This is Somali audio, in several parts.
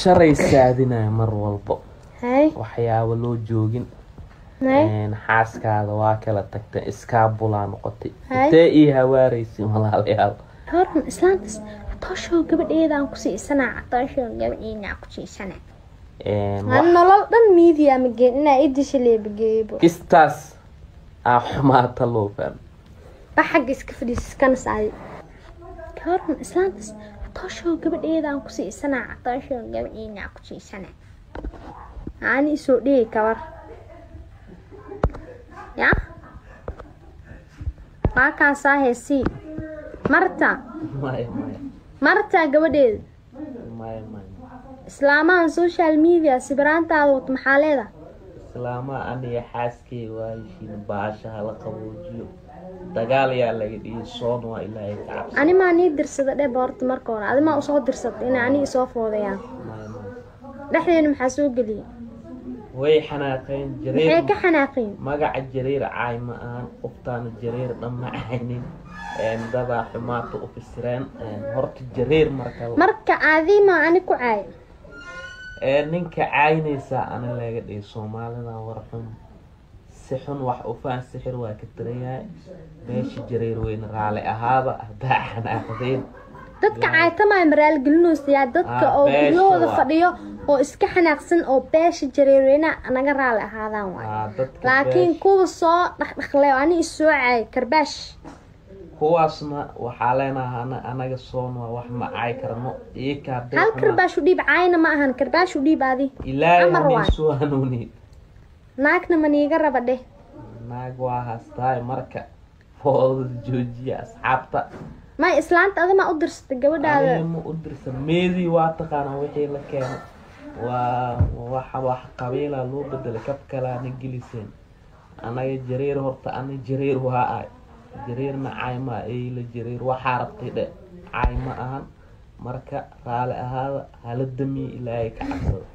sharay saadinaya mar walbo hay waxyaabo loo joogin hay Een, xaaskaada waa kala tagtay iskaabulaa noqotay Hay. intee ii hawaaraysin walaalayaal horn islaantas catooshow gabadheeda aan ku siisanaa catooshow gabadheeda aan ku siisanaa Een, aan wax nolol dhan miidiya ma geen inaa idisha leebageebo kistaas aa xumaata loo fahmo ba xagga iska fadhiis iskana saadi horn islaantas catooshow gabadheeda aan ku siisanaa catooshow gabadheeda aan ku siisanaa aani isoo dhigi kabar ya waa kaasaa heesii marta maya maya marta gabadheeda maya maya islaamahan social media sibiraantaada wata maxaa leeda islaama aniga xaaskey waayishiin baasha hala qaboojiyo dagaal yaa laga dhigi soon waa ilaahay ka cabsi ani maa nii dirsada dheh boorta marka hore adi maa usoo dirsata inay ani isoo foodayaan maya maya dhexdeena maxaa soo geliyay way xanaaqeen maxay jareer ka xanaaqeen magaca jareer caay ma ahan qoftaana jareer dhan ma ahaynin Een, dadaa xumaata u fisireen Een, horta jareer marka marka adi maa ani ku caay ee ninka caynaysaa ana laga dhigi soomaalida war xun si xun wax u faan sixir waa ka tirayahay meesha jareer weyne raali ahaaba haddaa xanaaqdeen dadka caaytamaya maraalgelinoosayaa dadka Ah, oo beesha guryahooda waa. fadhiyo oo iska xanaaqsan oo beesha jareerweyna naga raali ahaadaan waay Aa, dadka laakiin beesha- kuwa soo dhaqdhaqlay oo ani isoo caay karbaash kuwaasna waxaa leenaha ana- anaga soon waa wax ma caay karno iyaka hadday hal xumaan- karbaash u dhiib caayna ma ahan karbaash u dhiib adi ilaahay Amar hanin waay. soo hanuuni naagna maniiga raba dheh naag waa hastaay marka foodada joojiya asxaabta may islaanta adima u dirsatay gabadhaada aniga ma u dirsan meedii waa taqaanaa wixii la keeno waa waxa wax qabiila loo bedelay kab kalaana geliseen anaga jareer horta ani jareer waa ay jareerna caay ma eyla jareer waxaa rabtay dhe caay ma ahan marka raali ahaada hala damiye ilaahay ka cabsada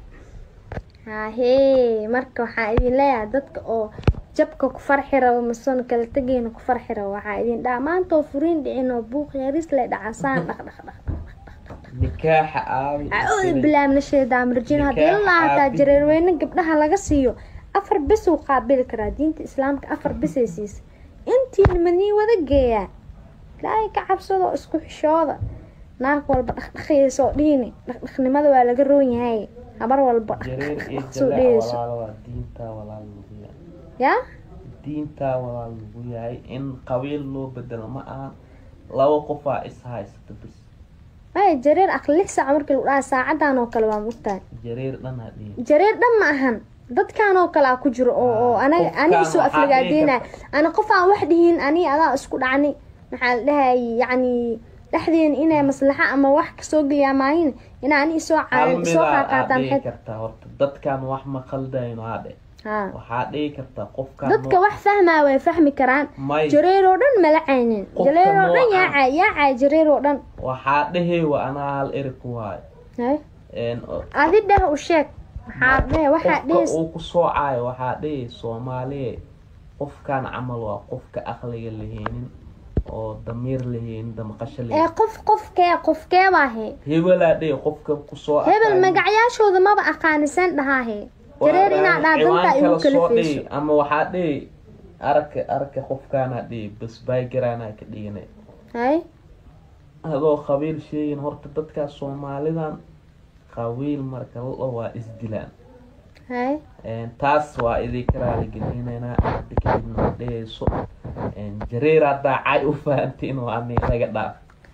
hahee marka waxaa idin leeyahay dadka oo jabka ku farxi rabo masoon kala tegeyna ku farxi rabo waxaa idin dhaha maanta oo furiin dhicin oo buuq yaris le dhacasaan dhaq dhaq dhaq nikaaxa aabi acuudu bilaamna sheedaa marjin haddii Nikaaxa la hataa aabi. jareerweyne gabdhaha laga siiyo afar bes uu qaabili karaa diinta islaamka afar besay siisa intiina madii wada geeyaa ilaahay ka cabsado isku xishooda naag walba dhaqdhaqaysa oo dhiini dhaqdhaqnimada waa laga roon yahay habar walba jareer iyo dhaqdhaqsoo jalaac dhehayso walaal waa diintaa walaal lagu yahay yaa diintaa walaal lagu yahay in qabiil loo bedelo ma ahan laba qofaa is haysata bis ay jareer aqli lix saac markii lagu dhaha saacadan oo kale waa mugtahay jareer dhan hadhihin jareer dhan ma ahan dadkan oo kale a ku jiro oo oo anaga Qofkaan ani isoo waxaa aflagaadeynaya dhihi ana qof aan wax dhihin ani adaa isku dhacni maxaa la dhahay yacni dhexdeena inay maslaxa ama wax kasoo geliyaa maahin inaa ani isoo hal caayan isoo midaa aad qaaqaataan dhihi xed kartaa horta dadkan wax ma khaldayno hadhe haa waxaa dhihi kartaa qofkan dadka wax fahmaa way fahmi karaan may jareer oo dhan mala caynin Qofka jareer oo dhan yaa noocan. caay yaa caay jareer oo dhan waxaa dhehewa anaa hal eri ku waayo Hay. Een, o- adi dheh u sheeg maxaa dheh waxaa qofka dhehis uu ku soocayo waxaa dhihi soomaaliya qofkan camal waa qofka aqliga laheenin oo damiir laheenin damaqasho ee laheenin qof qofkee qofkee baa he hebelaa dhihi qofka kusoo hebel aqaani. magacyaashooda maba aqaanisan dhahaahe Waa jareer inaa dhaa danta ciwaan igu kala soo kalifeyso dhihi ama waxaa dhihi arka arka qofkaanaa dhihi bas baygaraanaa ka dhigana hay adoo qabiil sheegin horta dadkaas soomaalidan qabiil marka la waa isdilaan hay Een, taas waa idinka raaligelinaynaa hadda kadibna ma dhehayso Een, jareer haddaa cay u fahantiin waa ani laga dhaaf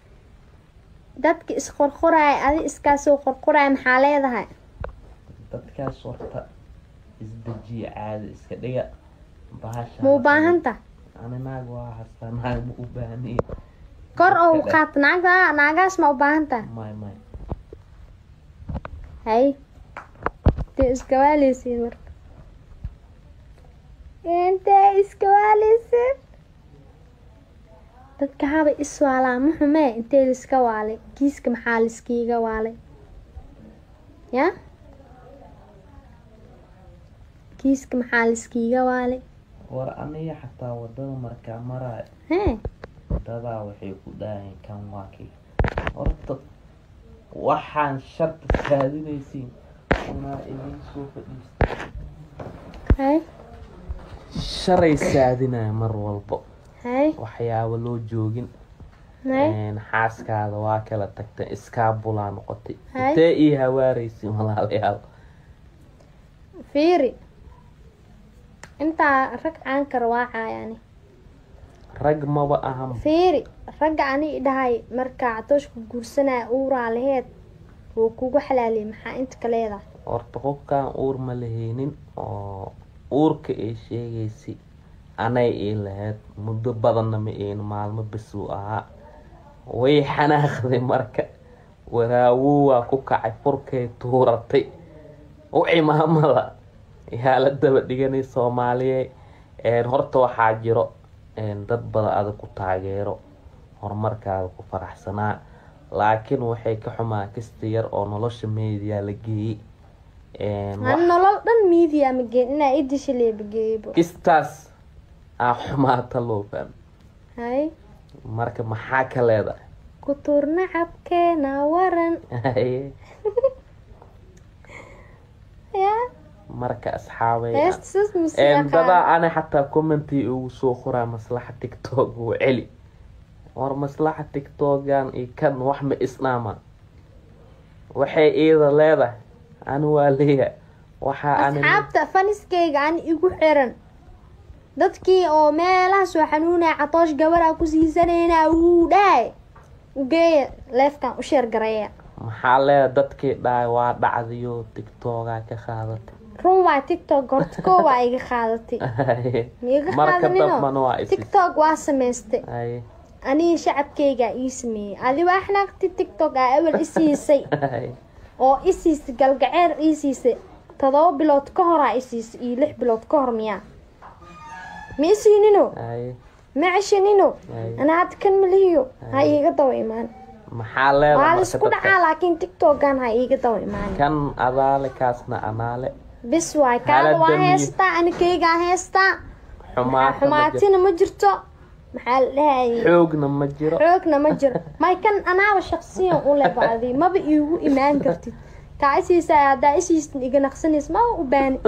dadka isqorqoraaya adi iskaasoo qorqoraaya maxaa leedahay dadkaas horta isdejiya caadi iska dhiga bahasha ma u baahanta ani naag waa hastaa naag ma u baahniye kor oo u qaata naagta naagaas ma u baahanta may may hay intee iskawaaleysiin marka intee iskawaaleysiin dadka haba iswaalaa ma xumee intee liska waalay kiiska maxaa liskiiga waalay ya kiiska maxaa liskiiga waalay war aniga xataa wadada markaa maraayo hee dadaa waxay ku dhaaheen kan waa kii horta waxaan sharta saadinaysiin unaa idin soo fadhiista hay sharay saadinaya mar walbo hay waxyaaba loo joogin hay Een, xaaskaada waa kala tagtay iskaabulaa noqotay Hay. intee ii hawaaraysin walaalayaal fiiri intaa rag caan kara waa caayani rag maba ahan fiiri ragga ani dhahay markaa catooshka guursanaya uuraa laheed wuu kugu xalaaliyay maxaa inta ka leedahay horta qofkaan uur ma lahaynin oo uurka ay sheegaysay anay ii lahayd muddo badanna ma een maalmo besuu ahaa way xanaaqday marka waraawuu waa ku kacay furkay tuuratay u cimaamada yaa la daba dhiganay soomaaliye Een, horta waxaa jiro een, dad badan adag ku taageero horumarkaada ku faraxsanaa laakiin waxay ka xumaa kasta yar oo nolosha meediya la geeyey Een, wax- aan nolol dhan media ma geen inaa idisha leebageeybo kistaas aa xumaata loo fahmo hay marka maxaa ka leedahay ku tuurna cabkeena waran Haye, ya marka asxaabay heestas Een, musiiqa dadaa ana xataa commenti ugu soo qoraa maslaxa tiktok wuu celi war maslaxa tiktokan iyo kan wax ma isnaama waxay iida leedahay ani waa leeya waxaa ani asxaabta faniskayga aan igu xiran dadkii oo meelaha soo xanuunaya catoosh gabaraa ku siisanayna wuu dhahay ugeeya leefkan u sheer gareeya maxaa leedahay dadkii dhahay waa dhacdiyo tiktokaa ka qaadatay run waa tiktok horta koo waa iga qaadatay Haye, miiga marka qaadanino dambana waa isis tiktok waa samaystay Haye, aniga shacabkayga ii sameeyey adi waa xanaaqti tiktok aa awal isiisay haye. oo isiisay galgaceer ii siisay todoba bilood ka horaa isiisay iyo lix bilood ka hor miyaa ma isiinino Haye, ma ceshanino haye. anaa hadda kan malihiyo ha iiga daba imaan maxaa leedahay waa marka laisku dadka? dhacaa laakiin tiktokan ha iiga daba imaan kan adaale kaasna anaale bis waay kaada Hala waa damiyo. heestaa anikaygaa heestaa xumaata ma jirto xumaatina ma jirto maxaa la dhahayay xoogna ma jiro xoogna ma jiro may kan anaaba shaqsiyan u leh bacdi maba iigu imaan kartid kaa isiisa haddaa isiistin iga naqsanays maba u baani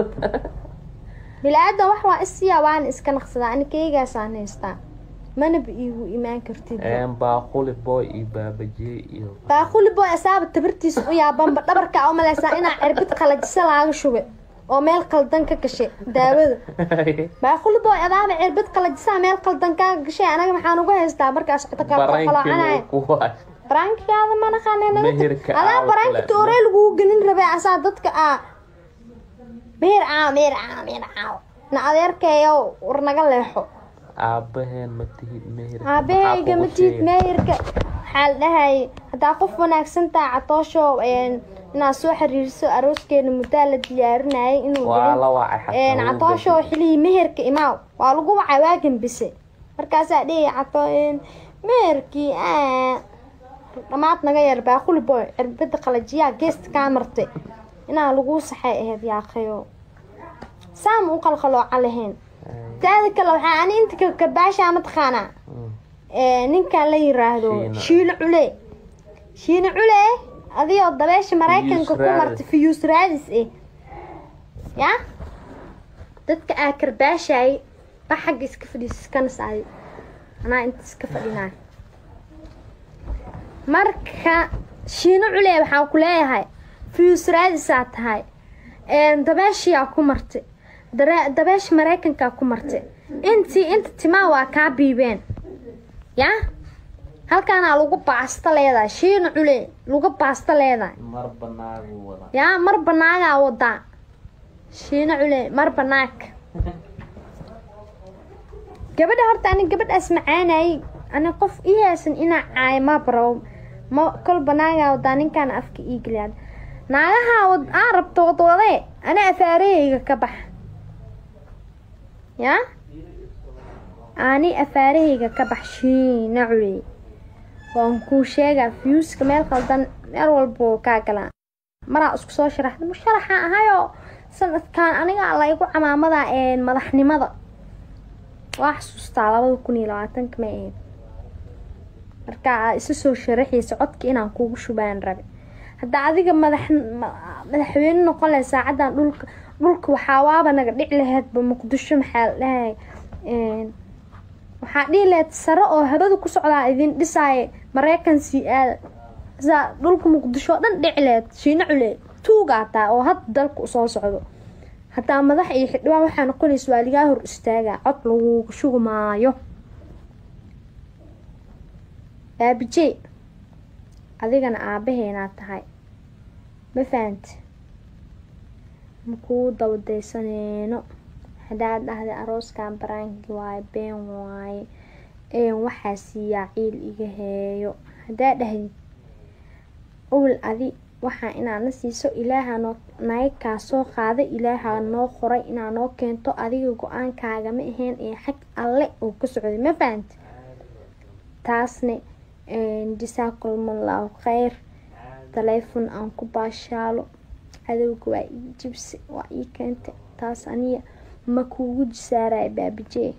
bilaadan wax waa isiyaa waana iska naqsadaa anikaygaasaan haystaa manaba iigu imaan kartid Een, baaquli boy iyo baabajiye iyo baaquli boy asaaba tabartiisa u yaabanba dhabarka u malaysaa inaa cirbid qalajisa laaga shubay oo meel qaldan ka gashay daawada baaquli boy adaaba cirbid qalajisaa meel qaldan kaa gashay anaga maxaan uga haystaa markaas cito kaa qaloocanaya barankii kuwa barankigaada ma naqaanay Meherka adaa aa baranki kule. tooree laguu gelin rabay asaa dadka aa meher caaw meher caaw meher caaw na adeerkeeyo war naga leexo aabaheen ma tihid meher aabahayga matid meherka waxaa la dhahayay haddaa qof wanaagsan taha catoosho een, inaad soo xiriiriso arooskeena muddaa la diyaarinayay inuu waa dhicin. la wacay een xataa catoosho xilihii meherka imaaw waa lagu wacay waagan bise markaasaa dhehaya cato een, meherkii aa dhamaad naga yar baaquli boy cirbada qalajiyaa geesta kaa martay inaa lagu saxay ahayd yaaqayo saama u qalqalooca lahayn taada kale waxaa ani inta ka- kabaashaa mataqaanaa ee, ninkan la yiraahdo Shiina. shiino cule shiino cule adigoo dabeesha maraykanka ku raadis. martay fiyuus raadis eh ya dadka aa karbaashaay ba xagga iska fadhiis iskana saaday anaa inta iska fadhinaa marka shiino cule waxaan ku leeyahay fiyuus raadisaa tahay een, dabeeshiyaa ku martay dare- dabeesha maraykankaa ku martay intii inta timaa waa kaa biibeen ya halkaanaa lagu baasta leedahay shiina cule lagu baasta leedahay mar banaagu wada yaa mar banaagaa wadaa shiina cule mar banaag gabadha horta ani gabadhaas macaanayay ani qof ii haysan inaa caay ma baro ma kol banaagaa wadaa ninkaan afka ii geliyaa naagaha wad aa rabto wadwade ani afaarahayga ka bax yaa ani afaarahayga ka bax shiina cule waan kuu sheegaa fiyuuska meel qaldan meel walba wuu kaa galaa maraa isku soo sharaxda musharaxa ahayoo sanadkan aniga laygu camaamada ee madaxnimada waa xasuustaa labada kun iyo labaatanka ma ahayd marka aa isa soo sharaxaysa codka inaan kugu shubaan rabe hadda adiga madax madaxweyne noqon lahay saacadan dhulka dhulka waxaa waaba naga dhici laheydba muqdisho maxaa la dhahay waxaa dhihi lahayd sare oo habada ku socdaa idin dhisaaya mareykan sii aada saa dhulka muqdisho oo dhan dhici laheyd shiina cule tuugaa taa oo hadda dalka usoo socdo hataa madax iyo xildhibaan waxaa noqonaysa waa ligaa hor istaagaa cod laguga shugi maayo baabijey adigana aabaheenaa tahay ma fahanti makuu dabadaysaneyno haddaad dhahday arooskan baraanki waaye been waaye een waxaa siiyaa ciil iga heeyo haddaa dhahdid owl adi waxaa inaa na siiso ilaaha noo naga kaa soo qaada ilaaha noo qoray inaa noo keento adiga go-aankaaga ma ahayn ee xag alle oo ka socday ma fahanti taasne jasaakulmallahu kheyr taleefon aan ku baashaalo cadowga waa ii jibsi waa ii keentay taas aniya ma kuugu jisaaraya baabijee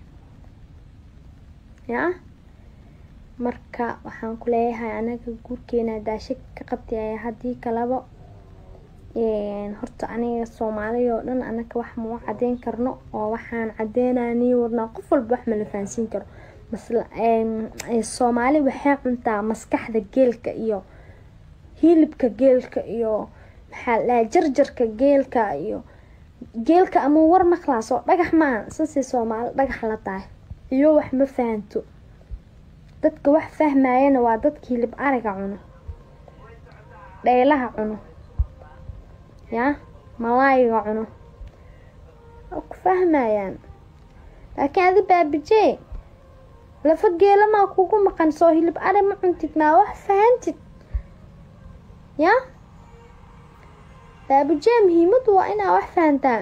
yaa marka waxaan ku leeyahay anaga guurkeena daasha ka qabtay haddii kalaba horta aniga soomaaliya oo dhan anaga wax mau cadeyn karno oo waxaan cadeynani wadnaa qof walba wax mala fahansiin karo soomaali waxay cuntaa maskaxda geelka iyo hilibka geelka iyo maxaa ladhaha jarjarka geelka iyo geelka ama war maqlaas oo dhagax maaha sasii soomaali dhagax la tahay iyo wax ma fahanto dadka wax fahmayana waa dadka hilib ariga cuno dheylaha cuno yaa malaayiga cuno waa ku fahmayaan laakiin adi baabijee lafa geela maa kugu maqan soo hilib ari ma cuntid maa wax fahantid yaa baabijee muhiimadu waa inaa wax fahantaan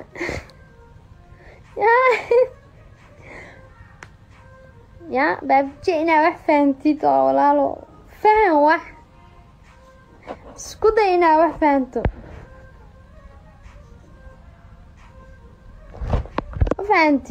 yaa baabijee inaa wax fahantid oo walaalo fahan wax isku day inaa wax fahanto ma fahanti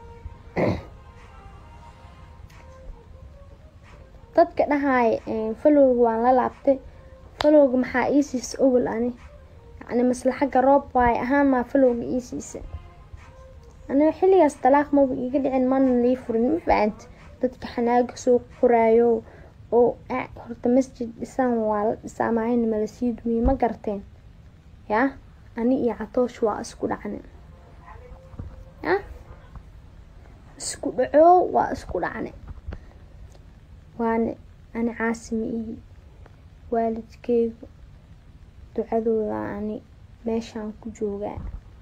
dadka dhahaaya falowga waan la laabtay falowga maxaa ii siisa owel ani yacni maslaxagga roob waaye ahaan maa falowga ii siisa aniga xilligaas dalaaq maba iiga dhicin mana lii furin ma fahanti dadka xanaaga soo qoraayo oo horta masjid dhisaan waa la dhisaa maahayna mala sii dumiye ma garteen yaa ani iyo catoosh waa isku dhacne yaa isku dhacoo waa isku dhacne waane ani caasimi ihi waalidkeygu ducadooda ani meeshaan ku joogaa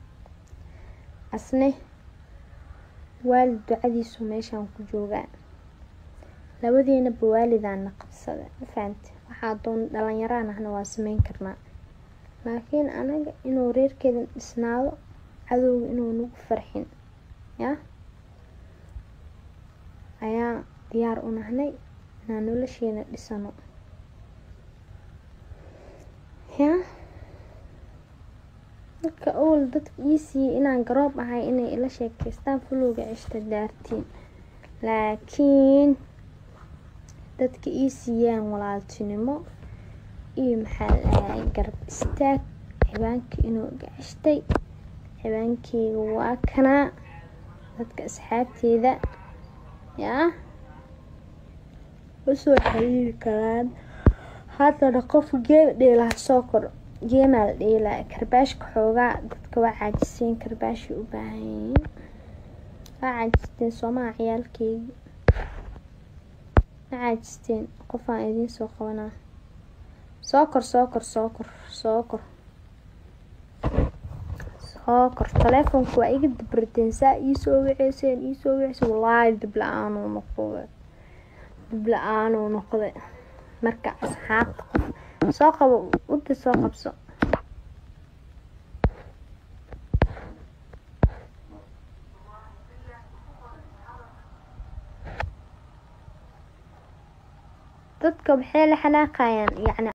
asne waalid ducadiisu meeshaan ku joogaa labadeenaba waalidaana qabsada ma fahamte waxaa doon dhalinyaraan ahna waa sameyn karnaa laakiin anaga inuu reerkeedan dhisnaado cadowga inuu nagu farxin yaa ayaa diyaar u nahnay inaan nolosheena dhisano yaa marka owl dadka ii siiyey inaan garoob ahay inay ila sheekeystaan fulowga cishta daartiin laakiin dadka ii siiyaan walaaltinimo iyo maxaa lahay garab istaag xibaankii inuu iga cishtay xibaankeyga waa kanaa dadka asxaabteeda yaa usoo xiriiri karaan haddana qofka geema dheelaha soo kor geemaa la dheelaa karbaashka xoogaa dadka waa caajiseen karbaashay u baahan yihiin waa caajisteen soomaha ciyaalkeygi ma caajisteen qofaan idiin soo qabanaa soo kor soo kor soo kor soo kor soo kor taleefonka waa iga dabriteen saa iisoo wiceyseen iisoo wiceyseen wallaahi dib la-aanuu noqday dib la-aanuu noqday marka asxaabta qof soo qabo udda soo qabso dadka waxay la xanaaqayaan yacni